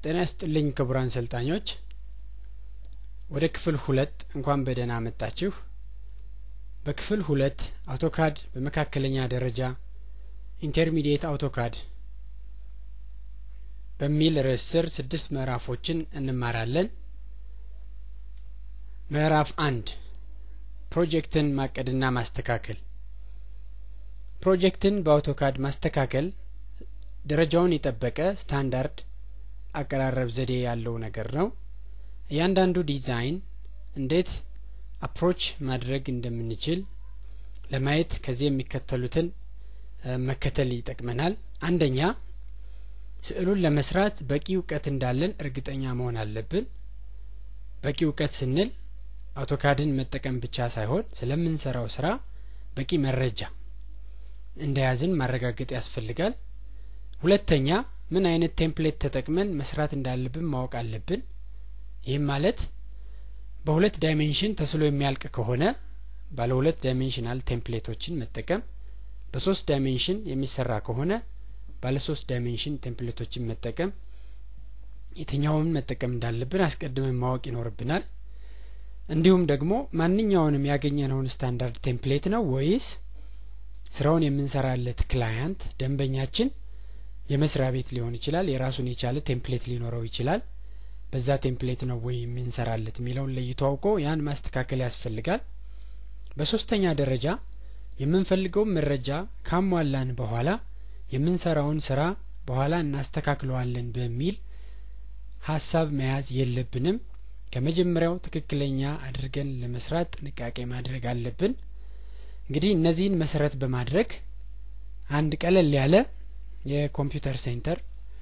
ጤና ይስጥልኝ ክቡራን ሰልጣኞች ወደ ክፍል ሁለት እንኳን በደህና መጣችሁ በክፍል ሁለት አውቶካድ በመካከለኛ ደረጃ ኢንተርሚዲየት አውቶካድ በሚል ርዕስ ስር ስድስት ምዕራፎችን እንማራለን ምዕራፍ አንድ ፕሮጀክትን ማቀድና ማስተካከል ፕሮጀክትን በአውቶካድ ማስተካከል ደረጃውን የጠበቀ ስታንዳርድ አቀራረብ ዘዴ ያለው ነገር ነው እያንዳንዱ ዲዛይን እንዴት አፕሮች ማድረግ እንደምንችል ለማየት ከዚህ የሚከተሉትን መከተል ይጠቅመናል አንደኛ ስዕሉን ለመስራት በቂ እውቀት እንዳለን እርግጠኛ መሆን አለብን በቂ እውቀት ስንል አውቶካድን መጠቀም ብቻ ሳይሆን ስለምንሰራው ስራ በቂ መረጃ እንደያዝን ማረጋገጥ ያስፈልጋል ሁለተኛ ምን አይነት ቴምፕሌት ተጠቅመን መስራት እንዳለብን ማወቅ አለብን ይህም ማለት በሁለት ዳይሜንሽን ተስሎ የሚያልቅ ከሆነ ባለ ሁለት ዳይሜንሽናል ቴምፕሌቶችን መጠቀም በሶስት ዳይሜንሽን የሚሰራ ከሆነ ባለ ሶስት ዳይሜንሽን ቴምፕሌቶችን መጠቀም የትኛውን መጠቀም እንዳለብን አስቀድመን ማወቅ ይኖርብናል እንዲሁም ደግሞ ማንኛውንም ያገኘነውን ስታንዳርድ ቴምፕሌት ነው ወይስ ስራውን የምንሰራለት ክላያንት ደንበኛችን የመስሪያ ቤት ሊሆን ይችላል የራሱን የቻለ ቴምፕሌት ሊኖረው ይችላል በዛ ቴምፕሌት ነው ወይ የምንሰራለት የሚለውን ለይቶ አውቆ ያን ማስተካከል ያስፈልጋል በሶስተኛ ደረጃ የምንፈልገውን መረጃ ካሟላን በኋላ የምንሰራውን ስራ በኋላ እናስተካክለዋለን በሚል ሀሳብ መያዝ የለብንም ከመጀመሪያው ትክክለኛ አድርገን ለመስራት ጥንቃቄ ማድረግ አለብን እንግዲህ እነዚህን መሰረት በማድረግ አንድ ቀለል ያለ የኮምፒውተር ሴንተር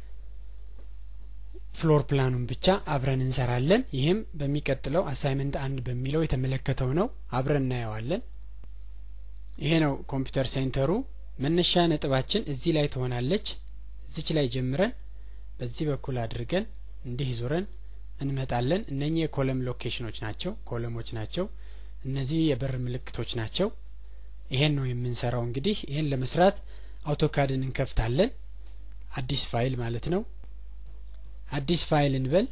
ፍሎር ፕላኑን ብቻ አብረን እንሰራለን ይህም በሚቀጥለው አሳይመንት አንድ በሚለው የተመለከተው ነው አብረን እናየዋለን ይሄ ነው ኮምፒውተር ሴንተሩ መነሻ ነጥባችን እዚህ ላይ ትሆናለች እዚች ላይ ጀምረን በዚህ በኩል አድርገን እንዲህ ዙረን እንመጣለን እነኚህ የኮለም ሎኬሽኖች ናቸው ኮለሞች ናቸው እነዚህ የበር ምልክቶች ናቸው ይሄን ነው የምንሰራው እንግዲህ ይሄን ለመስራት አውቶካድን እንከፍታለን አዲስ ፋይል ማለት ነው አዲስ ፋይል እንበል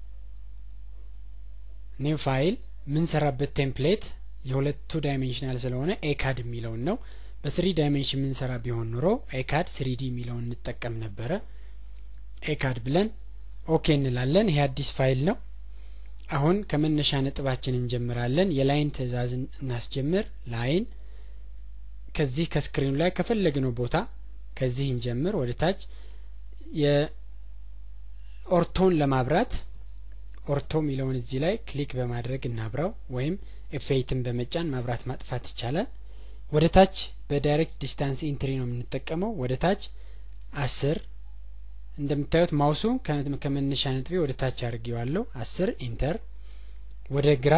ኒው ፋይል የምንሰራበት ቴምፕሌት የሁለቱ ዳይሜንሽናል ስለሆነ ኤካድ የሚለውን ነው በስሪ ዳይሜንሽን የምንሰራ ቢሆን ኑሮ ኤካድ ስሪዲ የሚለውን እንጠቀም ነበረ ኤካድ ብለን ኦኬ እንላለን ይሄ አዲስ ፋይል ነው አሁን ከመነሻ ነጥባችን እንጀምራለን የላይን ትእዛዝን እናስጀምር ላይን ከዚህ ከስክሪኑ ላይ ከፈለግነው ቦታ ከዚህ እንጀምር ወደ ታች የኦርቶን ለማብራት ኦርቶ የሚለውን እዚህ ላይ ክሊክ በማድረግ እናብራው ወይም ኤፌይትን በመጫን ማብራት ማጥፋት ይቻላል ወደ ታች በዳይሬክት ዲስታንስ ኢንትሪ ነው የምንጠቀመው ወደ ታች አስር እንደምታዩት ማውሱ ከመነሻ ነጥቤ ወደ ታች አድርጌዋለሁ አስር ኢንተር ወደ ግራ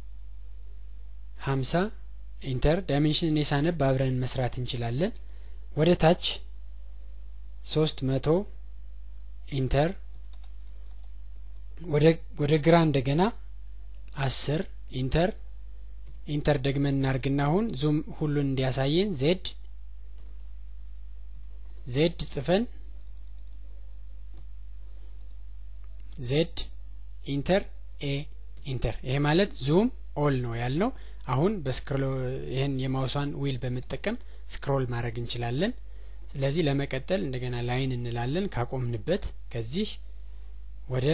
ሀምሳ ኢንተር ዳይሜንሽን የሳነብ አብረን መስራት እንችላለን ወደ ታች ሶስት መቶ ኢንተር ወደ ግራ እንደገና አስር ኢንተር ኢንተር ደግመን እናርግና አሁን ዙም ሁሉን እንዲያሳየን ዜድ ዜድ ጽፈን ዜድ ኢንተር ኤ ኢንተር ይሄ ማለት ዙም ኦል ነው ያልነው አሁን በስክሮ ይህን የማውሷን ዊል በመጠቀም ስክሮል ማድረግ እንችላለን ስለዚህ ለመቀጠል እንደገና ላይን እንላለን ካቆምንበት ከዚህ ወደ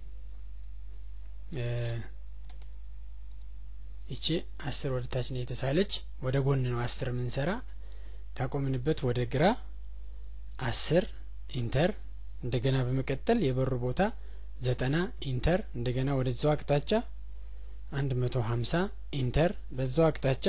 ይቺ አስር ወደ ታች ነው የተሳለች ወደ ጎን ነው አስር የምንሰራ ካቆምንበት ወደ ግራ አስር ኢንተር እንደገና በመቀጠል የበሩ ቦታ ዘጠና ኢንተር እንደገና ወደዛው አቅጣጫ አንድ መቶ ሀምሳ ኢንተር በዛው አቅጣጫ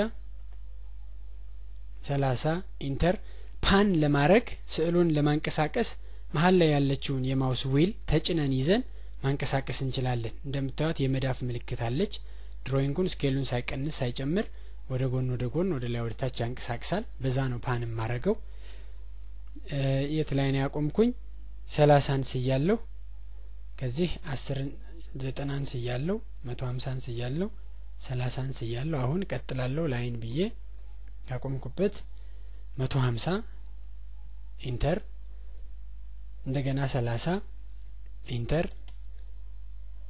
ሰላሳ ኢንተር ፓን ለማድረግ ስዕሉን ለማንቀሳቀስ መሀል ላይ ያለችውን የማውስ ዊል ተጭነን ይዘን ማንቀሳቀስ እንችላለን እንደምታዩት የመዳፍ ምልክት አለች ድሮይንጉን ስኬሉን ሳይቀንስ ሳይጨምር ወደ ጎን ወደ ጎን ወደ ላይ ወደ ታች ያንቀሳቅሳል በዛ ነው ፓን የማረገው የት ላይ ነው ያቆምኩኝ ሰላሳን ስያለሁ ከዚህ አስርን ዘጠናን ስያለሁ መቶ ሀምሳን ስያለሁ ሰላሳን ስያለሁ አሁን ቀጥላለሁ ላይን ብዬ ያቆምኩበት መቶ ሀምሳ ኢንተር እንደገና ሰላሳ ኢንተር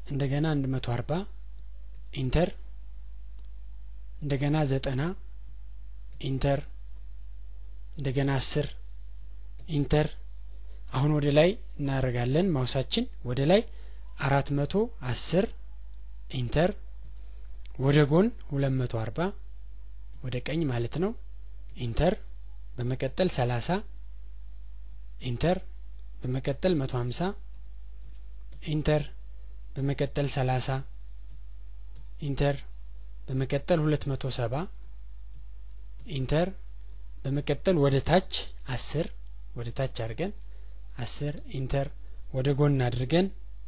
እንደገና አንድ መቶ አርባ ኢንተር እንደገና ዘጠና ኢንተር እንደገና አስር ኢንተር አሁን ወደ ላይ እናደርጋለን ማውሳችን ወደ ላይ አራት መቶ አስር ኢንተር ወደ ጎን ሁለት መቶ አርባ ወደ ቀኝ ማለት ነው ኢንተር በመቀጠል ሰላሳ ኢንተር በመቀጠል መቶ ሀምሳ ኢንተር በመቀጠል ሰላሳ ኢንተር በመቀጠል ሁለት መቶ ሰባ ኢንተር በመቀጠል ወደ ታች አስር ወደ ታች አድርገን አስር ኢንተር ወደ ጎን አድርገን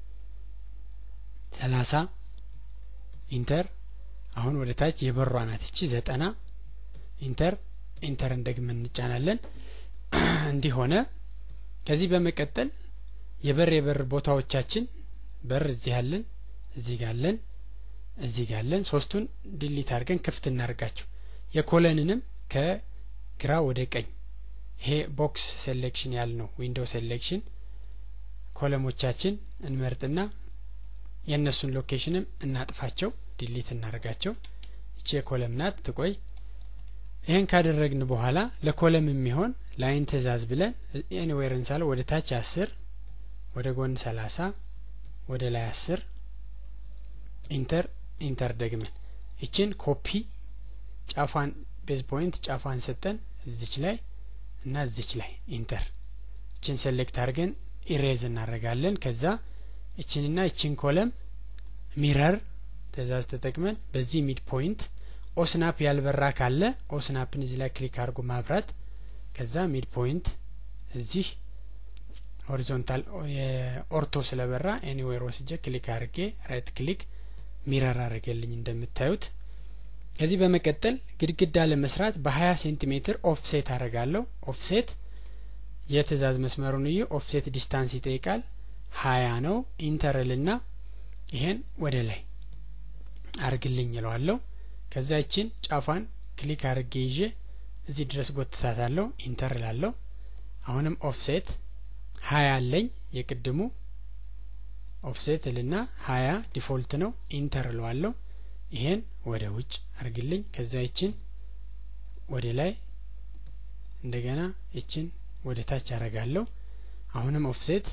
ሰላሳ ኢንተር አሁን ወደ ታች የበሯ ናት እቺ ዘጠና ኢንተር ኢንተርን ደግመን እንጫናለን እንዲህ ሆነ ከዚህ በመቀጠል የበር የበር ቦታዎቻችን በር እዚህ አለን እዚህ ጋር አለን እዚህ ጋር አለን ሶስቱን ዲሊት አድርገን ክፍት እናርጋቸው የኮለንንም ከግራ ወደ ቀኝ ይሄ ቦክስ ሴሌክሽን ያል ነው ዊንዶው ሴሌክሽን ኮለሞቻችን እንመርጥና የእነሱን ሎኬሽንም እናጥፋቸው ዲሊት እናርጋቸው ይቺ የኮለም ናት ትቆይ ይህን ካደረግን በኋላ ለኮለም የሚሆን ላይን ትእዛዝ ብለን ኤኒዌር እንሳለ ወደ ታች አስር ወደ ጎን ሰላሳ ወደ ላይ አስር ኢንተር ኢንተር ደግመን ይችን ኮፒ ጫፏን ቤዝ ፖይንት ጫፏን ሰጠን እዚች ላይ እና እዚች ላይ ኢንተር ይችን ሴሌክት አድርገን ኢሬዝ እናደርጋለን ከዛ ይችንና ይችን ኮለም ሚረር ትእዛዝ ተጠቅመን በዚህ ሚድ ፖይንት ኦስናፕ ያልበራ ካለ ኦስናፕን እዚህ ላይ ክሊክ አድርጎ ማብራት ከዛ ሚድ ፖይንት እዚህ ሆሪዞንታል የኦርቶ ስለበራ ኤኒዌር ወስጀ ክሊክ አድርጌ ራይት ክሊክ ሚረር አድርገልኝ እንደምታዩት ከዚህ በመቀጠል ግድግዳ ለመስራት በሀያ ሴንቲሜትር ኦፍሴት አደርጋለሁ ኦፍሴት የትእዛዝ መስመሩን እዩ ኦፍሴት ዲስታንስ ይጠይቃል ሀያ ነው ኢንተርልና ይሄን ወደ ላይ አርግልኝ ይለዋለሁ ከዛ ይችን ጫፏን ክሊክ አድርጌ ይዤ እዚህ ድረስ ጎትታታለሁ ኢንተር ላለሁ አሁንም ኦፍሴት ሀያ አለኝ የቅድሙ ኦፍሴት እልና ሀያ ዲፎልት ነው ኢንተር እለዋለሁ ይሄን ወደ ውጭ አርግልኝ ከዛ ይችን ወደ ላይ እንደገና ይችን ወደ ታች አረጋለሁ አሁንም ኦፍሴት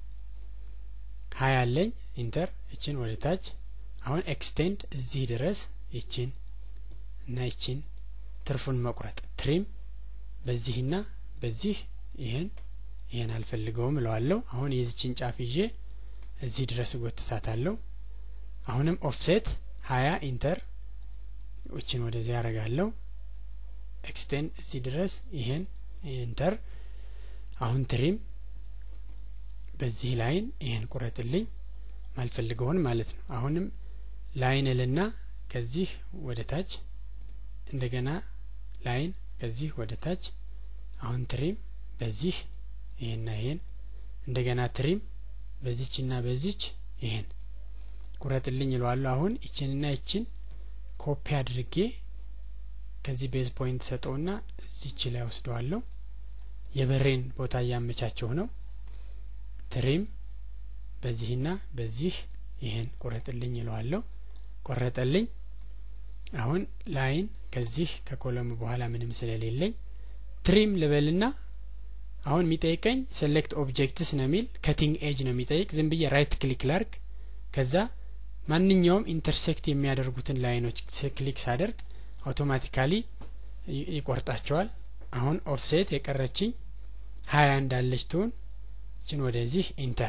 ሀያ አለኝ ኢንተር ይችን ወደ ታች አሁን ኤክስቴንድ እዚህ ድረስ ይችን እና ይችን ትርፉን መቁረጥ ትሪም በዚህና በዚህ ይህን ይህን አልፈልገውም እለዋለሁ አሁን የዚችን ጫፍ ይዤ እዚህ ድረስ እጎትታታለሁ አሁንም ኦፍሴት ሀያ ኢንተር እችን ወደዚህ ያረጋለሁ ኤክስቴንድ እዚህ ድረስ ይሄን ኢንተር አሁን ትሪም በዚህ ላይን ይሄን ቁረጥልኝ ማልፈልገውን ማለት ነው አሁንም ላይን ልና ከዚህ ወደ ታች እንደገና ላይን ከዚህ ወደ ታች አሁን ትሪም በዚህ ይሄና ይሄን እንደገና ትሪም በዚችና በዚች ይሄን ቁረጥልኝ ይለዋለሁ አሁን ይችንና ይችን ኮፒ አድርጌ ከዚህ ቤዝ ፖይንት ሰጠውና እዚች ላይ ወስደዋለሁ የበሬን ቦታ እያመቻቸው ነው ትሪም በዚህና በዚህ ይሄን ቁረጥልኝ ይለዋለሁ ቆረጠልኝ አሁን ላይን ከዚህ ከኮለሙ በኋላ ምንም ስለሌለኝ ትሪም ልበልና አሁን የሚጠይቀኝ ሴሌክት ኦብጀክትስ ነው የሚል ከቲንግ ኤጅ ነው የሚጠይቅ ዝም ብዬ ራይት ክሊክ ላርግ ከዛ ማንኛውም ኢንተርሴክት የሚያደርጉትን ላይኖች ክሊክ ሳደርግ አውቶማቲካሊ ይቆርጣቸዋል አሁን ኦፍሴት የቀረችኝ ሀያ እንዳለች ትሆን ይችን ወደዚህ ኢንተር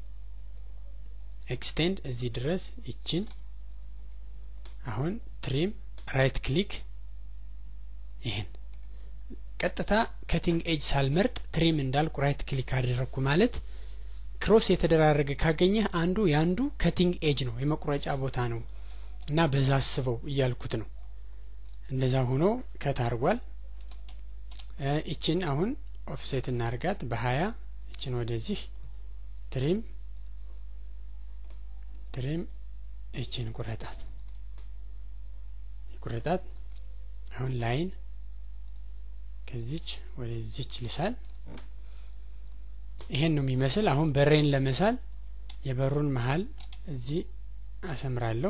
ኤክስቴንድ እዚህ ድረስ ይችን አሁን ትሪም ራይት ክሊክ ይህን ቀጥታ ከቲንግ ኤጅ ሳልመርጥ ትሪም እንዳልኩ ራይት ክሊክ አደረግኩ ማለት ክሮስ የተደራረገ ካገኘህ አንዱ የአንዱ ከቲንግ ኤጅ ነው የመቁረጫ ቦታ ነው እና በዛ አስበው እያልኩት ነው እንደዛ ሆኖ ከታርጓል ይችን አሁን ኦፍሴት እናርጋት በሀያ ይችን ወደዚህ ትሪም ትሪም ይችን ቁረጣት ቁረጣት አሁን ላይን ከዚች ወደዚች ልሳል ይሄን ነው የሚመስል አሁን በሬን ለመሳል የበሩን መሀል እዚህ አሰምራለሁ።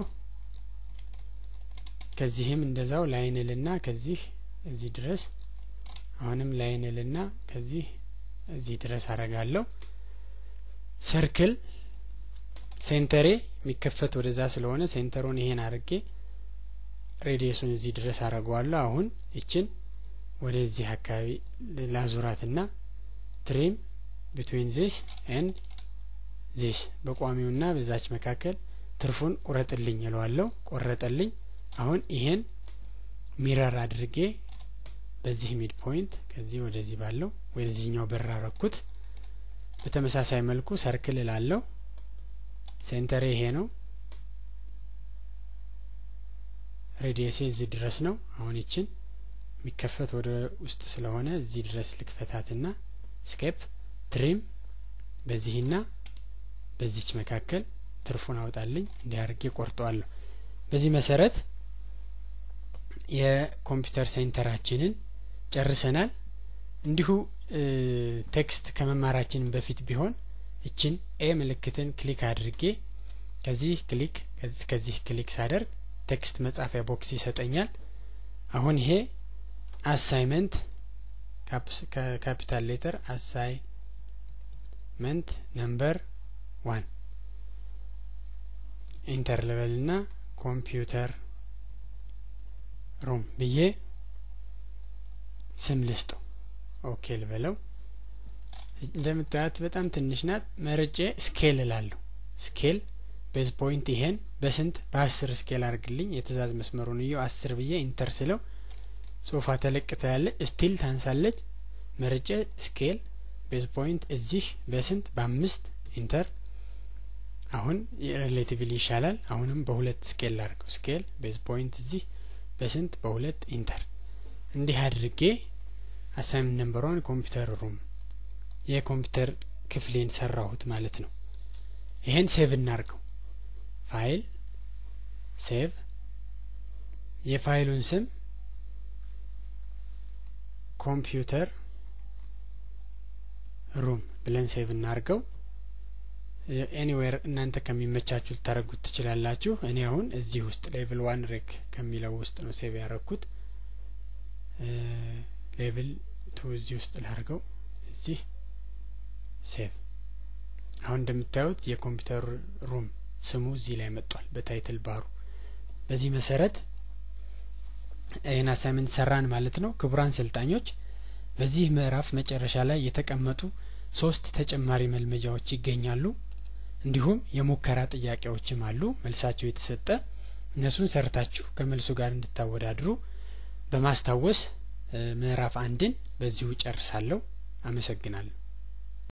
ከዚህም እንደዛው ላይን ልና ከዚህ እዚህ ድረስ አሁንም ላይን ልና ከዚህ እዚህ ድረስ አረጋለሁ። ሰርክል ሴንተሬ የሚከፈት ወደዛ ስለሆነ ሴንተሩን ይሄን አርጌ ሬዲየሱን እዚህ ድረስ አረገዋለሁ። አሁን ይችን ወደዚህ አካባቢ ላዙራትና ትሪም ቢትዊን ዚስ ኤንድ ዚስ በቋሚውና በዛች መካከል ትርፉን ቁረጥልኝ እለዋለሁ። ቆረጠልኝ። አሁን ይሄን ሚረር አድርጌ በዚህ ሚድ ፖይንት ከዚህ ወደዚህ ባለው ወደዚህኛው በር አረኩት። በተመሳሳይ መልኩ ሰርክል እላለሁ። ሴንተሬ ይሄ ነው። ሬዲየሴ እዚህ ድረስ ነው። አሁን ይችን የሚከፈት ወደ ውስጥ ስለሆነ እዚህ ድረስ ልክፈታትና ስኬፕ ትሪም በዚህና በዚች መካከል ትርፉን አውጣልኝ እንዲያርጌ ቆርጠዋለሁ። በዚህ መሰረት የኮምፒውተር ሴንተራችንን ጨርሰናል። እንዲሁ ቴክስት ከመማራችን በፊት ቢሆን እችን ኤ ምልክትን ክሊክ አድርጌ ከዚህ ክሊክ ከዚህ ክሊክ ሳደርግ ቴክስት መጻፊያ ቦክስ ይሰጠኛል። አሁን ይሄ አሳይመንት ከካፒታል ሌተር አሳይመንት ነምበር ዋን ኢንተር ልበልና ኮምፒውተር ሩም ብዬ ስም ልስጠው። ኦኬ ልበለው። እንደምታዩት በጣም ትንሽ ናት። መርጬ ስኬል እላለሁ። ስኬል ቤዝ ፖይንት ይሄን በስንት በአስር ስኬል አድርግልኝ። የትእዛዝ መስመሩን እየው አስር ብዬ ኢንተር ስለው ጽሁፏ ተለቅታ ያለ ስቲል ታንሳለች። መርጬ ስኬል ቤዝ ፖይንት እዚህ በስንት በአምስት ኢንተር አሁን ሪሌቲቭሊ ይሻላል። አሁንም በሁለት ስኬል ላድርገው። ስኬል ቤዝ ፖይንት እዚህ በስንት በሁለት ኢንተር እንዲህ አድርጌ አሳይመንት ነምበር ዋን ኮምፒውተር ሩም የኮምፒውተር ክፍሌን ሰራሁት ማለት ነው። ይሄን ሴቭ እናርገው። ፋይል ሴቭ የፋይሉን ስም ኮምፒውተር ሩም ብለን ሴቭ እናርገው። ኤኒዌር እናንተ ከሚመቻችሁ ልታደረጉት ትችላላችሁ። እኔ አሁን እዚህ ውስጥ ሌቭል ዋን ሬክ ከሚለው ውስጥ ነው ሴቭ ያረኩት። ሌቭል ቱ እዚህ ውስጥ ላርገው። እዚህ ሴቭ። አሁን እንደምታዩት የኮምፒውተር ሩም ስሙ እዚህ ላይ መጥቷል በታይትል ባሩ። በዚህ መሰረት ይህን አሳይመንት ሰራን ማለት ነው። ክቡራን ሰልጣኞች በዚህ ምዕራፍ መጨረሻ ላይ የተቀመጡ ሶስት ተጨማሪ መልመጃዎች ይገኛሉ። እንዲሁም የሙከራ ጥያቄዎችም አሉ መልሳቸው የተሰጠ እነሱን ሰርታችሁ ከመልሱ ጋር እንድታወዳድሩ በማስታወስ ምዕራፍ አንድን በዚሁ ጨርሳለሁ። አመሰግናለሁ።